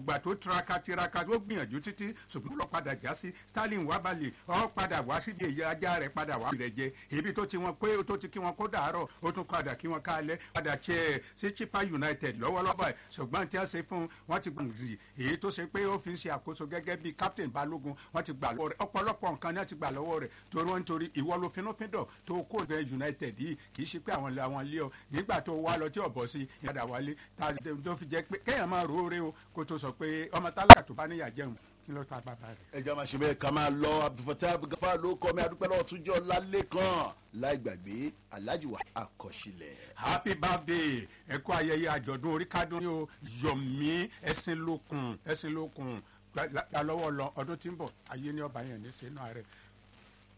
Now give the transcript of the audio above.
ìgbà tó tiraka tiraka tó gbìyànjú títí ṣùgbọ́n lọ padà já sí Sterling wábàlì ọ padà wá síbi èyí ajá rẹ̀ padà wá rẹ̀ jẹ ibi tó ti wọn pé tó ti kí wọn kó dàárọ̀ ó tún padà kí wọn kálẹ̀ padà tiẹ̀ sí Chippa United lọ́wọ́lọ́wọ́ ẹ̀ ṣùgbọ́n tí wọ́n ṣe fún wọn ti gbọ̀ngì èyí tó ṣe pé ó fi ń ṣe àkóso gẹ́gẹ́ bíi captain Balógun wọ́n ti gbà lọ́wọ́ rẹ̀ ọ̀pọ̀lọpọ̀ nǹkan ni wọ́n ti gbà lọ́wọ́ rẹ̀ torí wọ́n nítorí ìwọ ló finúfíndọ̀ tó kó bẹ United yìí kì í ṣe pé àwọn àwọn ilé ọ nígbà tó wá lọ tí ọ̀bọ̀ sí ìyàdà wálé tó fi jẹ́ pé kéèyàn máa rò ó rè o kó tó sọ pé ọmọ tálákà tó bá níyà jẹun kí ló ta bàbá rẹ̀. ẹja máa ṣe bẹ́ẹ̀ ká máa lọ Abdulfatah Gafa ló kọ́ mi adúpẹ́ lọ́wọ́ túnjọ́ lálẹ́ kan láì gbàgbé Alhaji wa àkọsílẹ̀. happy birthday ẹ kú ayẹyẹ àjọ̀dún orí kádùn ní o Yomi ẹ̀sìn lókun ẹ̀sìn lókun gba lọ́wọ́ lọ ọdún tí ń bọ̀ ayé ní ọba yẹn ní sínú ààrẹ